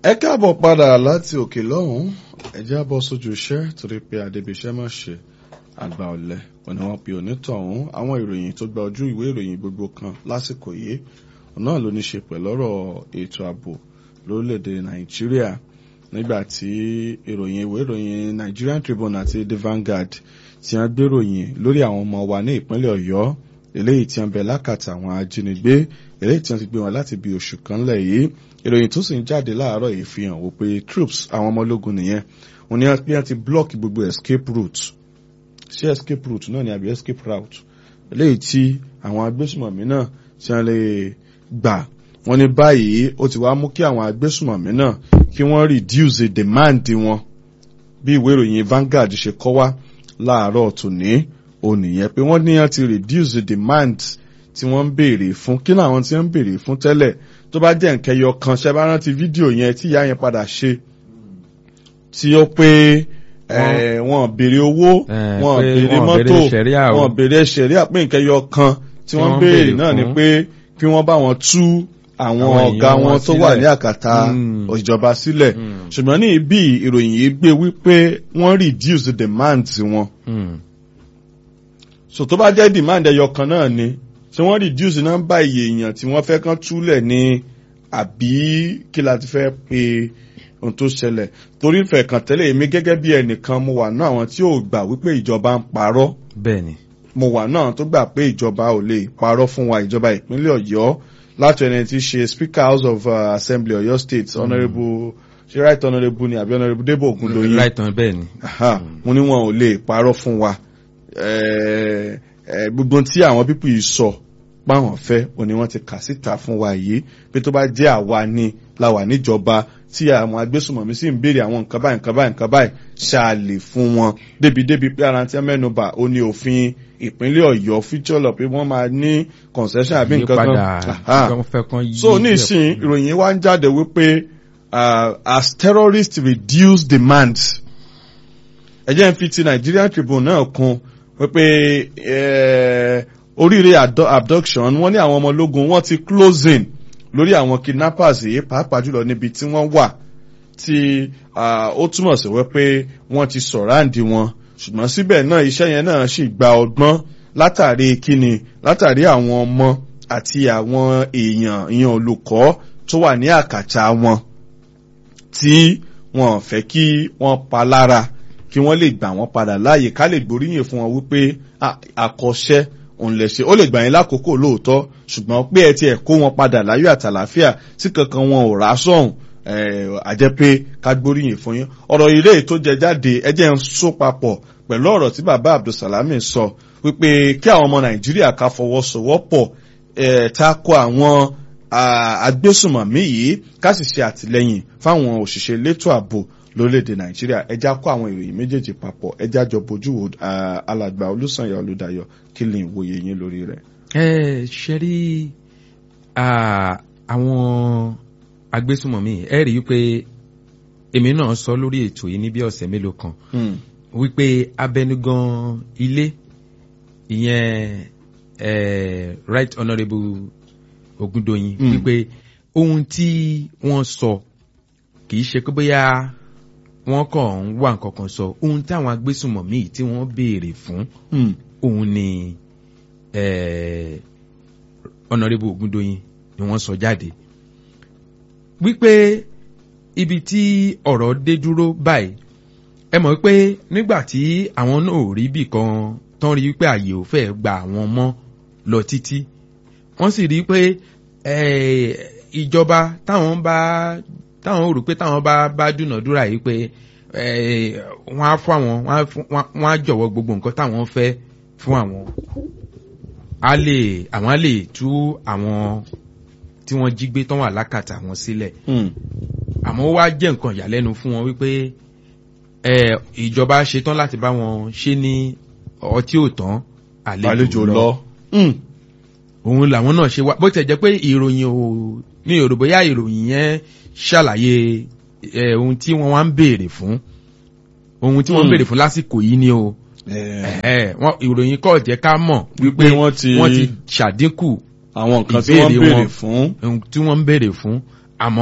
ẹ káàbọ̀ padà láti òkè lọ́hùn ẹ já bọ́ sójú iṣẹ́ torí pé adébíṣẹ́ má ṣe àgbà ọ̀lẹ wọn ni wọ́n pe onítọ̀hún àwọn ìròyìn tó gba ojú ìwé ìròyìn gbogbo kan lásìkò yìí náà ló ní ṣe pẹ̀lú ọ̀rọ̀ ètò ààbò lórílẹ̀‐èdè nàìjíríà nígbà tí ìròyìn ìwé ìròyìn Nigerian Tribune àti The Vanguard ti hàn gbéròyìn lórí àwọn ọmọ wa ní ìpínlẹ̀ ọ̀yọ́ eléyìí tí wọ́n bẹ lákàtà àwọn ajínigbé eléyìí tí wọ́n ti gbé wọn láti bí oṣù kan lẹ̀ yìí ìròyìn tó sì ń jáde láàárọ̀ yìí fi hàn wípé troops àwọn ọmọ ológun nìyẹn wọ́n ní bí wọ́n ti block gbogbo escape route ṣé escape route náà ni àbí escape route eléyìí tí àwọn agbésùmọ̀mí náà tí wọ́n lè gbà wọ́n ní báyìí ó ti wá mú kí àwọn agbésùmọ̀mí náà kí wọ́n reduce the demand wọn bí ìwé ìròyìn Vanguard ṣe kọ wá láàárọ̀ tòní ònìyẹn pé wọ́n ní wọ́n ti reduce the demand tí wọ́n ń béèrè fún kí náà àwọn tí wọ́n ń béèrè fún tẹ́lẹ̀ tó bá jẹ́ nǹkan ẹyọ kan ṣe bá rántí fídíò yẹn tí ìyá yẹn padà ṣe tí ó pé wọ́n béèrè owó wọ́n béèrè mọ́tò wọ́n béèrè ṣẹ̀ríà pé nǹkan ẹyọ kan tí wọ́n béèrè náà ni pé kí wọ́n bá wọn tú àwọn ọ̀gá wọn tó wà ní àkàtà ìjọba sílẹ̀ ṣùgbọ́n ní ibi ìròyìn yìí gbé wípé wọ́n reduce the demand wọn. so tó bá jẹ́ demand ẹyọ kan náà ni tí wọ́n reduce nọ́mbà iye èèyàn tí wọ́n fẹ́ kán túlẹ̀ ní àbí kí la ti fẹ́ pe ohun tó ṣẹlẹ̀ torí ìfẹ́ kan tẹ́lẹ̀ èmi gẹ́gẹ́ bí ẹnìkan mo wà náà àwọn tí ò gbà wípé ìjọba ń parọ́. bẹ́ẹ̀ni. mo wà náà tó gbà pé ìjọba ò lè parọ́ fún wa ìjọba ìpínlẹ̀ ọ̀yọ́ láti ẹni tí ṣe speaker house of uh, assembly ọ̀yọ́ state mm. honourable ṣe right honourable ni àbí honourable debo ogundoyin. right on bẹ́ẹ̀ni. mo ní wọn ò lè parọ́ fún wa gbogbo tí àwọn pípù yìí sọ páwọn fẹ́ òní wọ́n ti kà síta fún wa yìí pé tó bá jẹ́ àwa ni la wà níjọba tí àwọn agbésùmọ̀mí sì ń béèrè àwọn nǹkan báyìí nǹkan báyìí nǹkan báyìí ṣáàlè fún wọn débi débi pé ara tí wọ́n mẹ́nuba ó ní òfin ìpínlẹ̀ ọ̀yọ́ future law pé wọ́n máa ní concession àbí nǹkan kan so nísìn ìròyìn wa ń jáde wípé as terrorists reduce demand ẹ jẹ́ n fi ti Nigerian Tribune náà kún wípé oríire abduction wọ́n ní àwọn ọmọ ológun wọ́n ti closing lórí àwọn kidnappers yìí pàápàá jùlọ níbi tí wọ́n wà tí ó túmọ̀ sí wípé wọ́n ti sọ̀ráǹdì wọn ṣùgbọ́n síbẹ̀ náà iṣẹ́ yẹn náà sì gba ọgbọ́n látàrí kíni látàrí àwọn ọmọ àti àwọn èèyàn ìyẹn olùkọ́ tó wà ní àkàtà wọn tí wọ́n fẹ́ kí wọ́n pa lára kí wọ́n lè gbà wọ́n padà láàyè ká lè gbóríyìn fún wọn wípé àkọ́ṣẹ́ òun lè ṣe ó lè gbà yín lákòókò lóòótọ́ ṣùgbọ́n pé ẹ tiẹ̀ kó wọn padà láyọ̀ àtàlàáfíà tí kankan wọn ò rà sọ̀hún àjẹ́ pé ká gbóríyìn fún yín ọ̀rọ̀ ilé tó jẹ jáde ẹ jẹ́ ń so papọ̀ pẹ̀lú ọ̀rọ̀ tí bàbá Abdulsalami sọ wípé kí àwọn ọmọ Nàìjíríà ká fọwọ́sowọ́pọ̀ tako àwọn agbésùmọ̀mí yìí ká sì ṣe àtìlẹ́yìn fáwọn òṣìṣẹ́ elétò ààbò lórílẹ̀‐èdè nàìjíríà ẹja kó àwọn ìròyìn méjèèjì papọ̀ ẹja jọ bójú wo alàgbà olùsànyà olùdayọ̀ kí lè wòye yín lórí rẹ̀. ẹ ṣe rí àwọn agbésùmọ̀mí ẹ rí i pé èmi náà sọ lórí ètò yìí ní bí ọ̀sẹ̀ mélòó kan wípé abẹnugan ilé ìyẹn right honourable Ògúndòyìn wípé ohun tí wọ́n sọ kì í ṣe pé bóyá wọ́n kàn ń wá nǹkan kan sọ ohun táwọn agbésùmọ̀mí tí wọ́n béèrè fún òun ni ọ̀nàrẹ́bù Ògúndóyin ni wọ́n sọ jáde wípé ibi tí ọ̀rọ̀ dé dúró báyìí ẹ mọ̀ pé nígbà tí àwọn náà ò rí bì kan tán rí pé àyè ò fẹ́ gba àwọn mọ́ lọ títí wọ́n sì rí pé ìjọba táwọn bá táwọn rò pé táwọn bá bá dúnàdúrà yìí pé wọ́n á fún àwọn wọ́n á jọ̀wọ́ gbogbo nǹkan táwọn fẹ́ fún àwọn á lè àwọn á lè tú àwọn tí wọ́n jí gbé tán wà lákàtà wọn sílẹ̀ àmọ́ ó wá jẹ́ nǹkan ìyàlẹ́nu fún wọn wípé ìjọba ṣetán láti bá wọn ṣe ní ọtí ò tán àlejò lọ òun làwọn náà ṣe wá bó tẹ̀ jẹ́ pé ìròyìn ò ní èrò bóyá ìròyìn yẹn ṣàlàyé ohun tí wọ́n wá ń béèrè fún ohun tí wọ́n ń béèrè fún lásìkò yìí ni o ìròyìn kọ́ jẹ́ ká mọ̀ wípé wọ́n ti ṣàdínkù àwọn nǹkan tí wọ́n ń béèrè fún ohun tí wọ́n ń béèrè fún àmọ́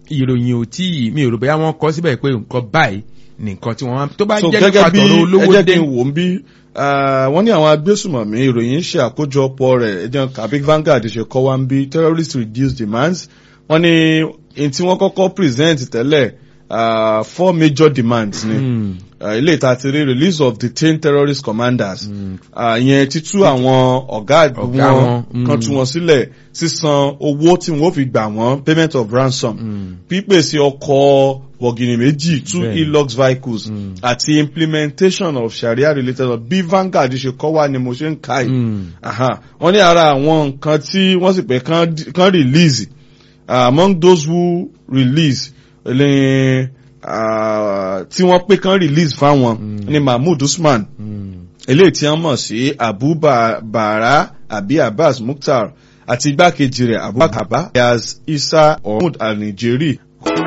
ìròyìn ò tí mi ò rò bóyá wọ́n kọ síbẹ̀ pé nǹkan báyìí nìkan tí wọ́n máa tó bá so jẹ́ gẹ́gẹ́ nípa bí tọ̀rọ̀ ẹ olówó jẹ́ dé kí n wò ń bí ah, wọ́n ní àwọn agbésùmọ̀mí ìròyìn ṣe àkójọpọ̀ rẹ̀ ẹjọ́ kàbí Vanguard ṣe kọ́ wá ń bí terrorist reduce demands wọ́n ní in tí wọ́n kọ́kọ́ present tẹ́lẹ̀ ah, four major demands ni Hmm. Ah, ilé ìta ti rí release of detained terrorist commanders Ah, ìyẹn títú àwọn ọ̀gá Ọ̀gá wọn wọn, kan mm. tú wọn sílẹ̀ sísan owó tí wọ́n fi gbà wọ́n payment of ransom Hmm. pípèsè ọkọ̀ bọ̀gìnì méjì two Bẹ́ẹ̀ni. e-lux vehicles Mm. àti implementation of sharia related law bí Vanguard ṣe kọ́ wá ni mo ṣe ń ka yìí Hmm. Aha. wọ́n ní ara àwọn nǹkan tí wọ́n sì pé kán kán release uh, among those who release ní uh, tí wọ́n pé kán release fáwọn Mm. ní Mahmood Usman Hmm. eléyìí tí wọ́n mọ̀ sí Abu Ba- Bara àbí Abbas Mukhtar àti igbákejì rẹ̀ Abubakar Ayaz Isa Mahmood Al-Nijeri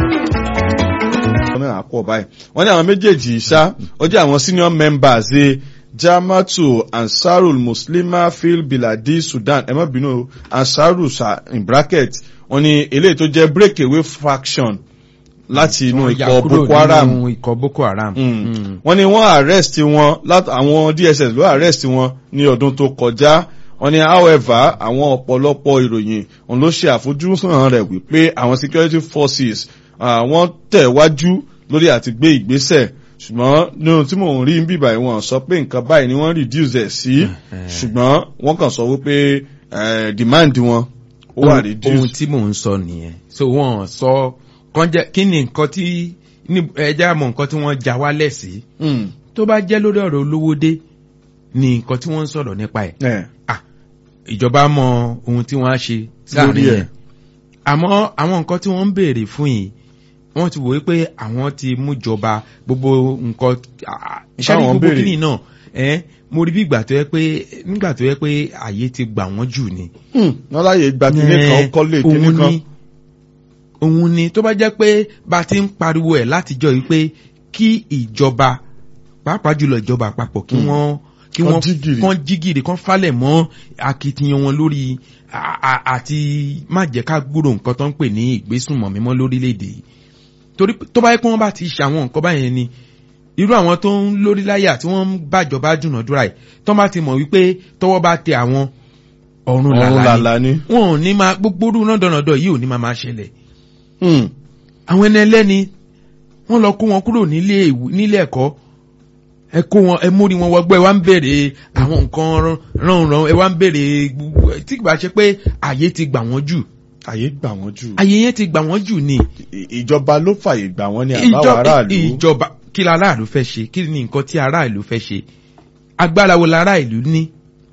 wọ́n náà pọ̀ báyìí wọ́n ní àwọn méjèèjì ṣá ó jẹ́ àwọn senior members ẹ Jamatu Ansarul Muslima Fil Biladi Sudan ẹ má bínú o, Ansarul sa in bracket wọ́n ní eléyìí tó jẹ́ breakaway faction láti inú Wọ́n yà ikọ̀ kúrò Boko Haram nínú ikọ̀ Boko Haram. Mm. Hmm. wọ́n ní wọ́n arrest wọn láti àwọn DSS ló arrest wọn ní ọdún tó kọjá wọ́n ní however àwọn ọ̀pọ̀lọpọ̀ ìròyìn òun ló ṣe àfojúsùn rẹ̀ wípé àwọn security forces àwọn tẹ̀wájú lórí àti gbé ìgbésẹ̀ ṣùgbọ́n nínú tí mò ń rí bíbá ìwọ̀n sọ pé nǹkan báyìí ni wọ́n reduce ẹ̀ sí ṣùgbọ́n wọ́n kàn sọ wípé eh, demand wọn ó wà ohun ohun reduce. tí mò ń sọ nìyẹn so wọn sọ kàn jẹ kí ni nǹkan tí ní ẹjẹ àmọ́ nǹkan tí wọ́n já wálẹ̀ sí Mm. tó bá jẹ́ lórí ọ̀rọ̀ olówó dé ni nǹkan tí wọ́n ń sọ̀rọ̀ nípa ẹ̀ Eh, ah ìjọba mọ ohun tí wọ́n á ṣe Lórí sáàrin ẹ̀. yẹn àmọ́ àwọn nǹkan tí wọ́n ń béèrè fún yìí wọ́n ti wò wípé àwọn ti mú jọba gbogbo nǹkan ah, ṣáà ní Táwọn gbogbo béèrè. kìíní náà ẹ mo rí bí ìgbà tó yẹ pé nígbà tó yẹ pé àyè ti gbà wọ́n jù ni hmm, wọ́n láyè gba kíní kan ó kọ́lé kíní òun kan. ni òun ni tó bá jẹ́ pé bá a ti ń pariwo ẹ̀ látijọ́ yìí pé kí ìjọba pàápàá jùlọ ìjọba àpapọ̀ kí Mm. wọ́n kí Kán wọ́n jí gìrì. kán jí gìrì kán falẹ̀ mọ́ akitiyan wọn lórí a- a- àti má jẹ́ ká gbúrò nǹkan tó ń pè ní ìgbésùnmọ̀ mímọ́ lórílẹ̀‐èdè yìí torí tó bá yẹ pé wọ́n bá ti ṣe àwọn nǹkan báyẹn ni irú àwọn tó ń lórí láyà tí wọ́n ń bàjọba dúnàdúrà yìí tó bá ti mọ̀ wípé tọwọ́ bá tẹ àwọn ọ̀run ọ̀run làlá ni làlá ni. wọn ò ní máa gbogbo orú náà dọ̀nàdọ̀ yìí ò ní máa máa ṣẹlẹ̀ Hmm. àwọn ẹni ẹlẹ́ni wọ́n lọ kó wọn kúrò nílé ìwé- nílé ẹ̀kọ́ ẹ kó wọn ẹ mórí wọn wọgbọ́ ẹ wá ń béèrè àwọn nǹkan ránran ẹ wá ń béèrè gbogbo tí kì bá ṣe pé àyè ti gbà wọ́n jù àyè gbà wọ́n jù. àyè yẹn ti gbà wọ́n jù ni I- ìjọba ló fàyè gbà wọ́n ní àbáwọ̀ Ìjọ- aráàlú. ìjọba kí la aráàlú fẹ́ ṣe kí ni nǹkan tí aráàlú fẹ́ ṣe agbára wo la aráàlú ní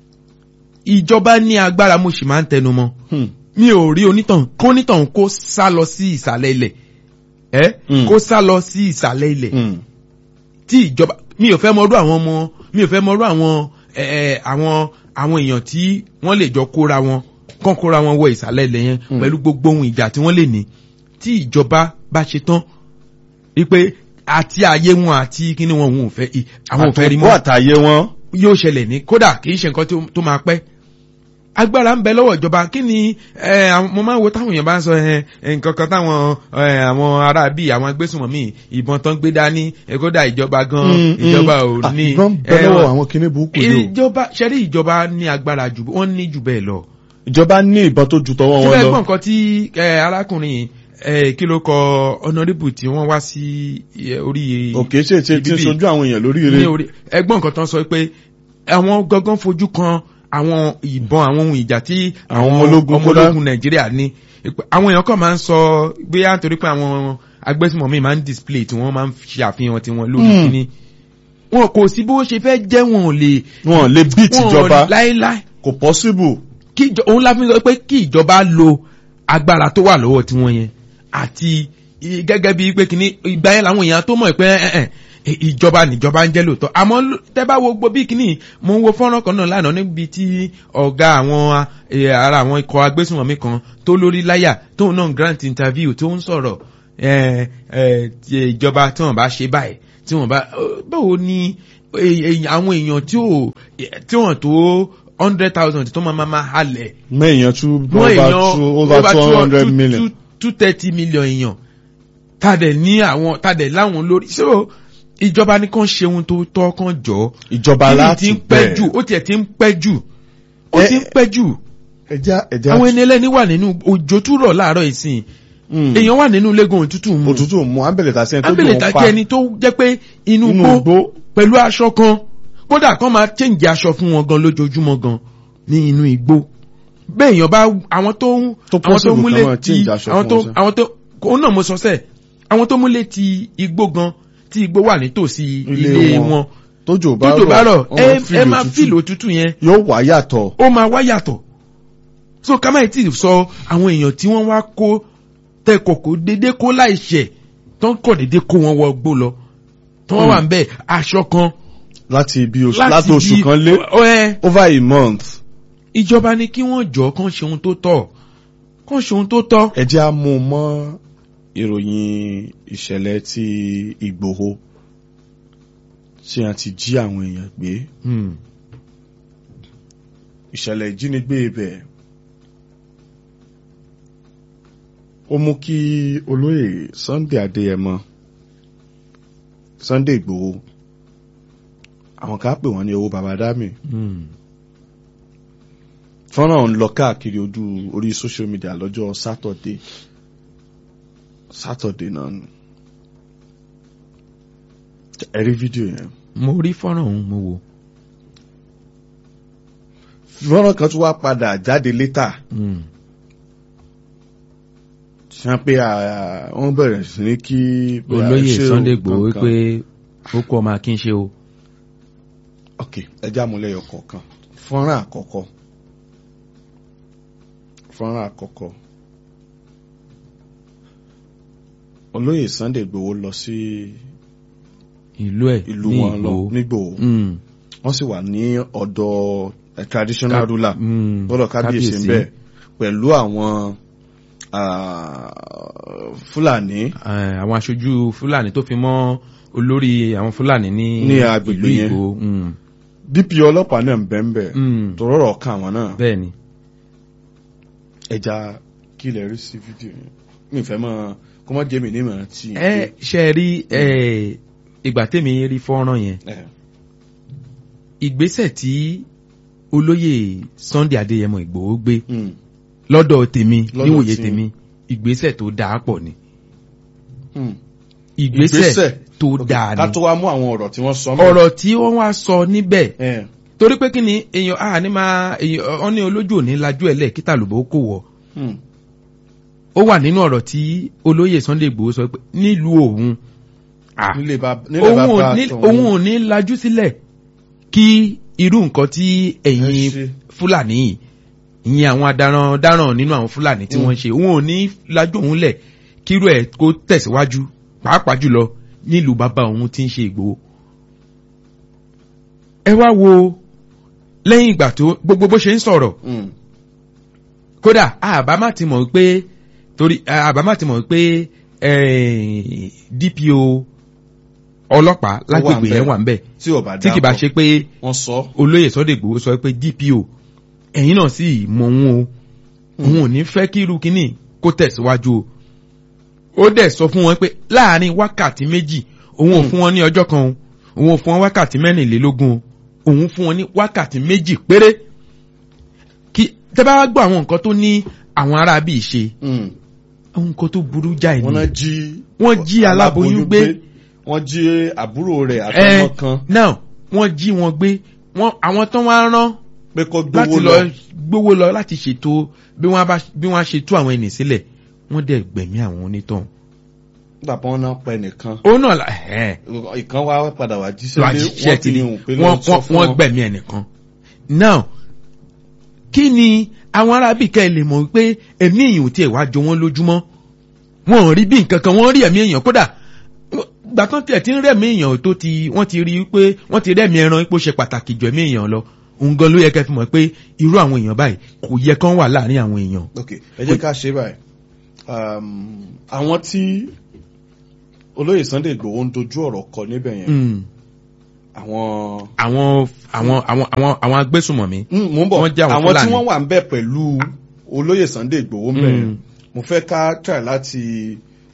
ìjọba ní agbára mo sì máa ń tẹnu mọ́ Hmm. mi ò rí onítàn kó onítàn kó sá lọ sí ìsàlẹ̀ ilẹ̀ ẹ Mm. kó sá lọ sí ìsàlẹ̀ ilẹ̀ Hmm. tí ìjọba mi ò fẹ́ mọ̀rú àwọn ọmọ mi ò fẹ́ mọ̀rú àwọn ẹ, ẹ, àwọn àwọn èèyàn tí wọ́n lè jọ kóra wọn kán kóra wọn wọ ìsàlẹ̀ ilẹ̀ yẹn Mm. pẹ̀lú gbogbo ohun ìjà tí wọ́n lè ní tí ìjọba bá ṣe tán wípé àti ààyè wọn àti kíní wọn òun ò fẹ́ ì- àwọn ò fẹ́ rí àtòkù mọ́ àtàyè wọn. yóò ṣẹlẹ̀ ní kódà kì í ṣe nǹkan tó- tó máa pẹ́ agbára ń bẹ lọ́wọ́ ìjọba kí ni ẹ, àwọn- mo máa ń wo táwọn èèyàn bá ń sọ ẹ, ẹ, nǹkan kan táwọn ẹ, àwọn ará bíi àwọn agbésùnmọ̀mí ìbọn tán gbé dání ẹ, kódà ìjọba gan Hmm, ìjọba hmm. ò ní ìbọn bẹ ẹ, lọ́wọ́ àwọn kinní burúkú yìí o. ìjọba ṣẹ́rí ìjọba ní agbára jù wọ́n ní jù bẹ́ẹ̀ lọ ìjọba ní ìbọn tó ju tọwọ́ tí wọn bẹ́ẹ̀ lọ. gbọ́n nǹkan tí ẹ, arákùnrin ẹ, kí ló kọ honourable tí wọ́n wá sí ẹ, orí òkè ṣe ṣe tí ń ìbíbí sojú àwọn èèyàn lórí ní ire. orí ẹgbọ́n nǹkan tán sọ pé àwọn gangan fojú kan àwọn ìbọn àwọn ohun ìjà tí Àwọn ọmọ ológun ọmọ kódà. ológun nàìjíríà ní Ìpè- àwọn èèyàn kan máa ń sọ bóyá nítorí pé àwọn agbésùnmọ̀mí máa ń display tí wọ́n máa ń ṣe àfihàn tí wọ́n lórí Hmm. kíní wọn kò sí bó ṣe fẹ́ jẹ́ wọn ò lè wọn lè beat wọn ò ìjọba láéláé kò possible. kí ìjọ òun la fi sọ pé kí ìjọba lo agbára tó wà lọ́wọ́ tiwọn yẹn àti i- gẹ́gẹ́ bíi pé kìíní ìgbà yẹn làwọn èèyàn tó mọ̀ pé ẹ̀ ẹ̀ ẹ̀, ìjọba níjọba ń jẹ́ lóòótọ́ àmọ́ ló- tẹ́ bá wo gbogbo bíi kìíní mo ń wo fọ́nrán kan náà lánàá níbi tí ọ̀gá àwọn ẹ̀, ara àwọn ikọ̀ agbésùnmọ̀mí kan tó lórí láyà tóun náà grant interview tó ń sọ̀rọ̀ ẹ̀ ẹ̀ ti ìjọba tí wọ́n bá ṣe báyìí tí wọ́n bá báwo ni ẹ̀, ẹ̀, àwọn èèyàn tí ò tí wọ́n tó hundred thousand tó máa máa máa halẹ̀ mẹ́yàn tún wọ́n over èèyàn two over two hundred million. two thirty million èèyàn tàdẹ̀ ní àwọn tàdẹ̀ láwọn lórí so ìjọba ní kàn ṣe ohun tó tọ́ kàn jọ ìjọba kíni láti ti ń pẹ́ jù ó tiẹ̀ ti ń pẹ́ jù ó Ẹ- ti ń pẹ́ jù ẹja ẹja àwọn ẹni ẹlẹ́ni wà nínú òjò tún rọ̀ láàárọ̀ ìsìn Mm. èèyàn wà nínú lẹ́gùn òtútù mu òtútù mú abẹ́lẹ̀ tà sí ẹni tó abẹ́lẹ̀ dùn ta ún pa jẹ́ ẹni tó jẹ́ pé inú inú gbó igbó pẹ̀lú aṣọ kan kódà kán máa change aṣọ fún wọn gan lójoojúmọ́ gan ní inú igbó bẹ́ẹ̀ èèyàn bá àwọn tó ń Tó àwọn tó possible múlé kán máa ti change aṣọ àwọn fún tó wọn sẹ́. àwọn tó òun náà mo sọ sẹ́ẹ̀ àwọn tó múlé ti igbó gan tí igbó wà nítòsí Ilé ilé wọn. wọn tójò bá tójò bá rọ̀ wọ́n ẹ feel ẹ máa òtútù. fíìlì òtútù yẹn yóò wá yàtọ̀ ó máa wá yàtọ̀ so ká má tí ì sọ àwọn èèyàn tí wọ́n wá kó tẹkọ̀kọ̀ dédé kó láìṣẹ̀ tó ń kọ̀ dédé kó wọn wọ gbó lọ tó wọ́n wà ń bẹ̀ aṣọ kan láti bí oṣù láti oṣù bí- kan lé ẹ over a month ìjọba ní kí wọ́n jọ kán ṣe ohun tó tọ́ kán ṣe ohun tó tọ́. ẹ jẹ́ á mú un mọ́ ìròyìn ìṣẹ̀lẹ̀ ti Ìgbòho tí a ti jí àwọn èèyàn gbé Hmm. ìṣẹ̀lẹ̀ ìjínigbé ibẹ̀ ó mú kí olóyè Sunday Adéyẹmọ Sunday Ìgbòho àwọn kan á pè wọ́n ní owó baba dami Hmm. fọ́nrán ń lọ káàkiri ojú orí social media lọ́jọ́ Saturday Saturday náà ni ẹ rí fídíò yẹn mo rí fọ́nrán òun mo wò. fọ́nrán kan tún wá padà jáde létà Hmm. ṣe pé à, wọ́n bẹ̀rẹ̀ sí ní kí pé à, olóyè ṣé o Sunday Igboho kankan. pé ó kọ́ ọmọ akínṣe o. ok ẹjẹ́ àmúlẹ̀yọ kọ̀ọ̀kan fọ́nrán àkọ́kọ́ fọ́nrán àkọ́kọ́ olóyè Sunday Igboho lọ sí ìlú ẹ̀ ìlú ní wọn lọ Ìgbòho. nígbòho Hmm. wọ́n sì wà ní ọ̀dọ̀ eh, traditional Ká- ruler Hmm. lọ́dọ̀ kábíyèsí ń bẹ̀ pẹ̀lú àwọn ah, Fúlàní Eh, àwọn aṣojú Fúlàní tó fi mọ́ olórí àwọn Fúlàní ní Ní agbègbè ìlú yẹn. Ìgbòho. Hmm. DP ọlọ́pàá náà ń bẹ̀ ń bẹ̀ Hmm. tòrọ̀rọ̀ kan àwọn náà bẹ́ẹ̀ ni. ẹja kí lè rí sí fídíò yẹn mi fẹ́ mọ́ kó má jẹ́ mi ní ìmọ̀ràn tí ẹ ṣe rí ẹ, ìgbà tèmi rí fọ́nrán yẹn ẹ ìgbésẹ̀ tí olóyè Sunday Adéyẹmọ Ìgbòho gbé mm, lọ́dọ̀ tèmi Lọ́dọ̀ níwòye tí- tèmi ìgbésẹ̀ tó dáa pọ̀ ni mm. ìgbésẹ̀ tó Ok, dáa ká ni tó wá mú àwọn ọ̀rọ̀ tí wọ́n sọ mọ́. ọ̀rọ̀ tí wọ́n wá sọ níbẹ̀ ẹ torí pé kí ni èèyàn a ní máa èèyàn ọ ní olójú òní lajú ẹ̀ lẹ̀ kíta lòbó kò wọ̀ mm, ó wà nínú ọ̀rọ̀ tí olóyè Sunday Ìgbòho sọ pé nílùú òun ah, nílé bá nílé òun bá ò bá ní tọ̀hún. òun ò ní lajú sílẹ̀ kí irú nǹkan tí Ẹ ẹ̀yin ṣe. fúlàní yìí ìyẹn àwọn adaran dáràn nínú àwọn fúlàní tí Mm. wọ́n ń ṣe òun ò ní lajú òun lẹ̀ kírú ẹ̀ kó tẹ̀síwájú pàápàá jùlọ nílùú bàbá òun tí ń ṣe Ìgbòho. ẹ wá wo lẹ́yìn ìgbà tó gbogbo bó ṣe ń sọ̀rọ̀ Mm, kódà àbámá ti mọ̀ pé torí àbámá ti mọ̀ pé eh, DPO ọlọ́pàá lágbègbè ńbẹ̀. yẹn wà ń bẹ̀ tí ò bá tí kì bá ṣe pé wọ́n sọ olóyè Sunday Igboho sọ pé DPO ẹ̀yin náà sì mọ òun o òun ò ní fẹ́ kí irú kínní kó tẹ̀síwájú o ó dẹ̀ sọ fún wọn pé láàárín wákàtí méjì òun ò Hmm. fún wọn ní ọjọ́ kan o òun ò fún wọn wákàtí mẹ́rìnlélógún o òun fún wọn ní wákàtí méjì péré kí tẹ́ bá wá gbọ́ àwọn nǹkan tó ní àwọn ará bíi ṣe mm, àwọn nǹkan tó burú jáì wọ́n náà ni jí Wọ́n jí aláboyún gbé. wọ́n jí àbúrò rẹ̀ àtọmọ kan now wọ́n jí wọn gbé wọ́n àwọn tó wá rán pé kó láti gbówó lọ lọ gbówó lọ láti ṣètò bí wọ́n bá bí wọ́n á ṣe tú àwọn ẹni sílẹ̀ wọ́n dẹ̀ gbẹ̀mí àwọn onítọ̀hún. nígbà pé wọ́n náà pẹ́ nìkan ó náà la ẹ̀ ìkan wá padà wá jíṣẹ́ lọ lé àṣìṣe wọ́n ti fi ní hùn pé wọ́n lọ́ọ́ sọ wọ́n fún wọ́n wọn. gbẹ̀mí ẹnìkan. now kí ni àwọn arábìkẹ́ lè mọ̀ pé ẹ̀mí èèyàn ò tiẹ̀ wá jọ wọ́n lójúmọ́ wọn ò rí bí nǹkan kan wọ́n rí ẹ̀mí èèyàn kódà gbàtàn tiẹ̀ ti ń rẹ̀mí èèyàn tó ti wọ́n ti rí i pé wọ́n ti rẹ̀mí ẹran pé ó ṣe pàtàkì jù ẹ̀mí èèyàn lọ òun gan ló yẹ kẹ́ fi mọ̀ pé irú àwọn èèyàn báyìí kò yẹ kán wà láàrin àwọn èèyàn. ok ẹ jẹ́ ká ṣe báyìí Um, àwọn tí olóyè Sunday Igboho ń dojú ọ̀rọ̀ kọ níbẹ̀ yẹn Mm. àwọn àwọn àwọn àwọn àwọn àwọn agbésùmọ̀mí. Mm, mò ń bọ̀ Wọ́n jẹ́ àwọn àwọn tí Fúlàní. wọ́n wà ń bẹ̀ pẹ̀lú olóyè Sunday Igboho ń bẹ̀ yẹn Mm. mo fẹ́ ká try láti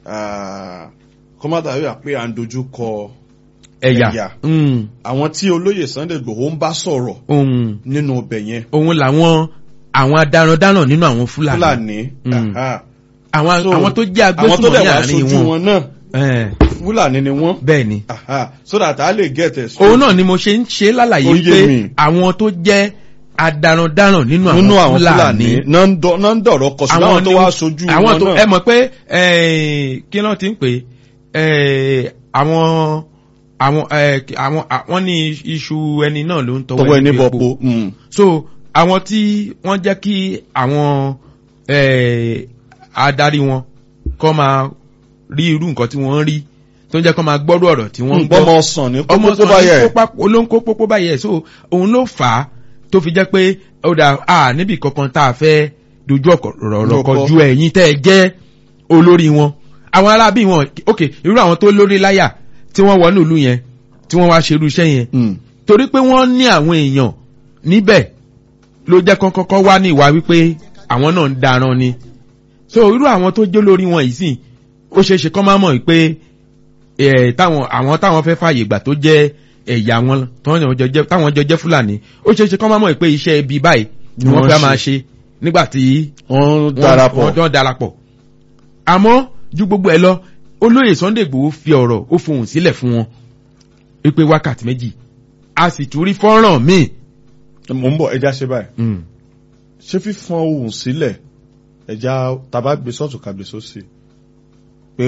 ah, kọ́mátà yóò pé à ń dojú kọ ẹ̀yà ẹ̀yà. Mm, àwọn tí olóyè Sunday Igboho ń bá sọ̀rọ̀ ohun nínú ọbẹ̀ yẹn òun làwọn àwọn adarandaran nínú àwọn fúlàní Fúlàní Mm. aha. àwọn So, àwọn tó jẹ́ àwọn tó agbésùnmọ̀ dẹ̀ ní wá àárín sojú wọn wọn náà Eh, Fúlàní ni wọ́n bẹ́ẹ̀ ni aha. so that a lè get it òun náà ni mo ṣe ń ṣe lálàyé Ó yé pé mi. àwọn tó jẹ́ adarandaran nínú nínú àwọn àwọn Fúlàní fúlàní náà ń dọ̀- náà ń dọ̀rọ̀ kọ sí àwọn tó ni- wá sojú àwọn wọn tó náà ẹ mọ̀ pé eh, kí ló ti ń pè é àwọn àwọn eh, àwọn àwọn ní iṣu ẹni náà ló ń tọwọ́ tọwọ́ ẹni ẹni bọ̀ epo. po Mm. so àwọn tí wọ́n jẹ́ kí àwọn eh, adarí wọn kọ́ máa rí irú nǹkan tí wọ́n ń rí tó ń jẹ́ kọ́ máa gbọ́rú ọ̀rọ̀ tí wọ́n ń gbọ́ ọmọ ọsàn ní ọmọ kókó tó bá yẹ sọ̀rọ̀ ló ń kó pópó báyẹ̀ so òun ló fà á tó fi jẹ́ pé ó dà á níbi kankan tá a fẹ́ dojú ọ̀rọ̀ Lọ́kọ́. kọ ju ẹ̀yin tẹ́ ẹ jẹ́ olórí wọn àwọn arábí wọn ok irú àwọn tó lórí láyà tí wọ́n wọnú ìlú yẹn tí wọ́n wá ṣerú iṣẹ́ yẹn Mm. torí pé wọ́n ní àwọn èèyàn níbẹ̀ ló jẹ́ kán kọ́kọ́ wá ní ìwà wípé àwọn náà ń daran ni so irú àwọn tó jó lórí wọn yìí sìn ó ṣeé ṣe kán má mọ̀ pé ẹ̀ táwọn àwọn táwọn fẹ́ fààyè gbà tó jẹ́ ẹ̀yà wọn táwọn jọ jẹ́ táwọn jọ jẹ́ fúlàní ó ṣeé ṣe kán má mọ̀ pé iṣẹ́ ibi báyìí ni Ni wọ́n wọ́n fẹ́ ṣe. máa ṣe nígbà tí wọ́n wọ́n- darapọ̀ wọ́n jọ darapọ̀ àmọ́ ju gbogbo ẹ lọ olóyè Sunday Igboho fi ọ̀rọ̀ ó fohùn sílẹ̀ fún wọn wípé wákàtí méjì a sì tún rí fọ́nrán míì mò ń bọ̀ ẹja ṣe báyìí Mm. ṣé fífọn ohùn sílẹ̀ ẹja tàbá gbé sọ́ọ̀tù kàgbé sósì pé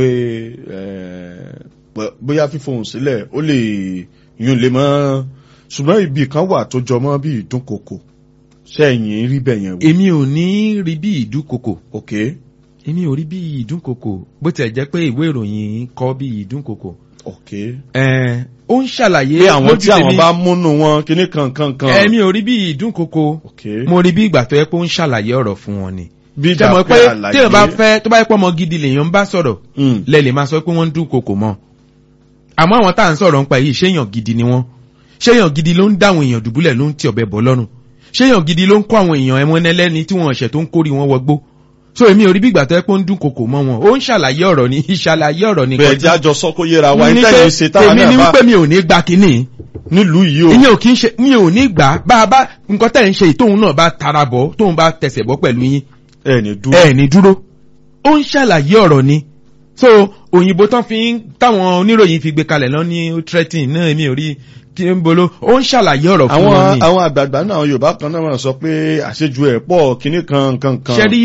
eh, bó- bóyá fífọhùn sílẹ̀ ó lè yún lè mọ́ ṣùgbọ́n ibì kan wà tó jọmọ́ bí ìdúnkokò sẹ́yìn rí bẹ̀yẹn wò èmi ò ní rí bí ìdúnkokò ok èmi ò rí bí ìdúnkokò bó tiẹ̀ jẹ́ pé ìwé ìròyìn kọ bí ìdúnkokò ok ẹ̀ẹ́n ó ń ṣàlàyé pé àwọn lójú tí àwọn tèmi, bá múnú wọn kíní kankan kan èmi ò rí bí ìdúnkokò ok mo rí bí ìgbà tó yẹ pé ó ń ṣàlàyé ọ̀rọ̀ fún wọn ni bí ṣe mọ̀ pé ìdàpẹ́ tí èèyàn bá àlàyé fẹ́ tó bá yẹ pé ọmọ gidi lèèyàn ń bá sọ̀rọ̀ Mm, lẹ lè máa sọ pé wọ́n ń dúnkokò mọ́ àmọ́ àwọn tá à ń sọ̀rọ̀ ń pa yìí ṣéèyàn gidi ni wọ́n ṣéèyàn gidi ló ń dáwọn èèyàn dùbúlẹ̀ ló ń ti ọ̀bẹ bọ̀ lọ́rùn ṣéèyàn gidi ló ń kó àwọn èèyàn ẹmọ ẹlẹ́ni tí wọ́n ṣẹ̀ tó ń kórì wọn wọgbó so èmi ò rí bí ìgbà tó yẹ pé ó ń dúnkokò mọ́ wọn ó ń ṣàlàyé ọ̀rọ̀ ni ìṣàlàyé ọ̀rọ̀ ni bẹ́ẹ̀ jẹ́ àjọ sọ kó yẹra wa ní ní pé tẹ́yìn ṣe táwọn èmi ni náà bá wípé mi ò ní gba kínní nílùú yìí o ìyẹn ò kí ń ṣe mi ò ní gbà bá a bá nǹkan tẹ̀ ń ṣe yìí tóun náà bá tara bọ̀ tóun bá tẹsẹ̀ bọ́ pẹ̀lú yín ẹ̀ ní dúró ẹ ní dúró ó ń ṣàlàyé ọ̀rọ̀ ni so òyìnbó tán fi ń táwọn oníròyìn fi gbé kalẹ̀ lọ ní threatening náà èmi ò rí kí n bolo ó ń ṣàlàyé ọ̀rọ̀ fún wọn àwọn ni àwọn àgbààgbà náà àwọn Yorùbá kan náà máa sọ pé àṣejù ẹ̀ pọ̀ kíní kan kan kan ṣe rí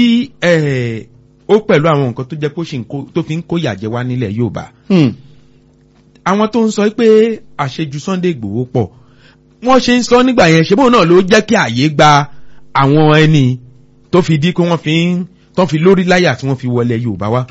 ẹ ó pẹ̀lú àwọn nǹkan tó jẹ́ kó ṣì ń kó tó fi ń kó yàjẹ́ wá nílẹ̀ Yorùbá Hmm, àwọn tó ń sọ pé àṣejù Sunday Igboho pọ̀ wọ́n ṣe ń sọ nígbà yẹn ṣe bóun náà ló jẹ́ kí àyè gba àwọn ẹni tó fi di pé wọ́n fi ń tó fi lórí láyà tí wọ́n fi wọlé Yorùbá wá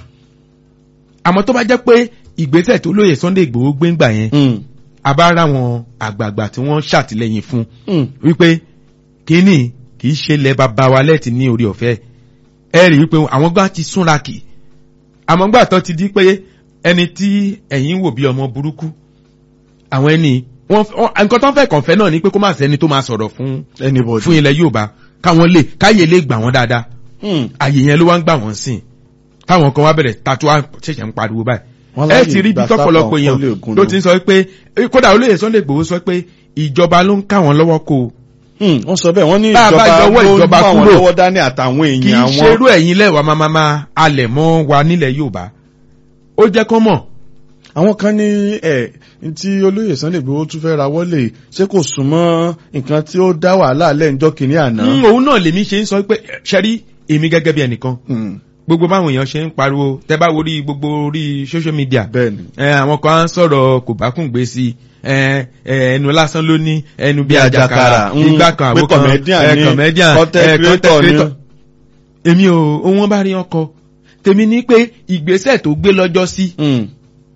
àmọ́ tó bá jẹ́ pé ìgbésẹ̀ tó lóye Sunday Igboho gbé ńgbà yẹn hmm, abára wọn àgbààgbà tí wọ́n ṣàtìlẹ́yìn fún hmm. wípé kínní kì í ṣe lẹ bàbá wa lẹ́tì ní orí ọ̀fẹ́ ẹ rí wípé àwọn gbà ti súnra kì àmọ́ gbà tó ti di pé ẹni tí ẹ̀yin wò bí ọmọ burúkú àwọn ẹni wọ́n wọ́n- nǹkan tó ń fẹ́ kàn fẹ́ náà ni pé kó má sẹ́ni tó máa sọ̀rọ̀ fún anybody fún ilẹ̀ Yorùbá káwọn lè káyè lè gbà wọ́n dáadáa Hmm, àyè yẹn ló wá ń gbà wọ́n sìn táwọn kan wá bẹ̀rẹ̀ tatu wá ṣẹ̀ṣẹ̀ ń pariwo báyìí wọ́n ẹ láyè ti rí ibi ìgbà tọ́pọ̀lọpọ̀ sápá èèyàn ọkọ̀ lè gùn ló lọ. ti ń sọ pé kódà olóyè Sunday Igboho sọ pé ìjọba ló ń ká wọn lọ́wọ́ kó o Hmm, wọ́n sọ bẹ́ẹ̀ wọ́n ní Bá a bá ìjọba yọwọ́ ló ń ìjọba mú àwọn kúrò. lọ́wọ́ dání àtàwọn kì í èèyàn àwọn ṣerú ẹ̀yin lẹ́wà máa máa alẹ̀ mọ́ wa nílẹ̀ Yorùbá ó jẹ́ kán mọ̀ àwọn kan ní ẹ̀ tí olóyè Sunday Igboho tún fẹ́ rawọ́ lè ṣé kò súnmọ́ nǹkan tí ó dá wàhálà lẹ́ǹjọ́ kìíní àná. Mm, òun náà lèmi ṣe ń sọ pé ṣẹ́rí èmi gẹ́gẹ́ bí ẹnìkan Hmm, gbogbo báwọn èèyàn ṣe ń pariwo tẹ́ bá wo rí gbogbo orí social media bẹ́ẹ̀ni ẹ àwọn kan á ń sọ̀rọ̀ kò bá kùn gbé sí ẹ ẹ ẹnu lásán ló ní ẹnu bí àjàkàrà mm, ìgbà kan pé àwo kan comedian ẹ ni, comedian content ẹ creator ni. èmi ò òun bá rí ọkọ tèmi ní pé ìgbésẹ̀ tó gbé lọ́jọ́ sí Hmm,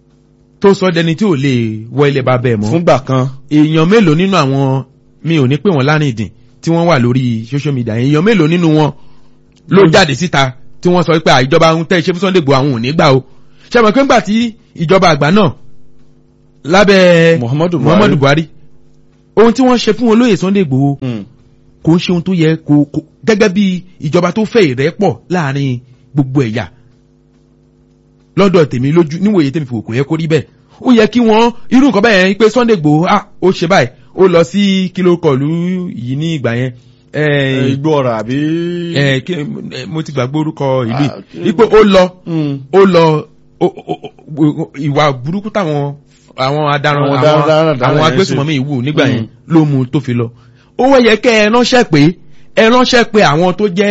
tó sọ dẹni tí ò lè wọ ilẹ̀ bá bẹ́ẹ̀ mọ́ fúngbà kan èèyàn mélòó nínú àwọn mi ò ní pè wọ́n lárìndìn tí wọ́n wà lórí social media èèyàn mélòó nínú wọn ló jáde síta tí wọ́n sọ pé àìjọba ń tẹ́ ṣe fún Sunday Igboho àwọn ò ní gbà o ṣe mọ̀ pé ńgbà tí ìjọba àgbà náà lábẹ́ Muhammadu Buhari. Muhammadu Buhari ohun tí wọ́n ṣe fún olóyè Sunday Igboho Hmm, kò ń ṣe ohun tó yẹ kó kó- gẹ́gẹ́ bí ìjọba tó fẹ́ ìrẹ́pọ̀ láàrin gbogbo ẹ̀yà lọ́dọ̀ tèmi lójú níwòye tèmi fò kò yẹ kó rí bẹ́ẹ̀ ó yẹ kí wọ́n irú nǹkan bẹ́ẹ̀ yẹn pé Sunday Igboho ah ó ṣe báyìí ó lọ sí kìló kọlù yìí ní ìgbà yẹn eh, igbó ọ̀rọ̀ àbí. eh, kí- eh, mo ti gbàgbé orúkọ ìlú Ah, yìí wípé ó lọ Mm. ó lọ ó- ó- ó- ìwà burúkú táwọn àwọn adarun Àwọn àwọn darandaran àwọn yẹn agbésùnmọ̀mí ṣe. ìwù nígbà yẹn Mm. ló mú un tó fi lọ ó wọ́n yẹ kẹ́ ẹ ránṣẹ́ pé ẹ ránṣẹ́ pé àwọn tó jẹ́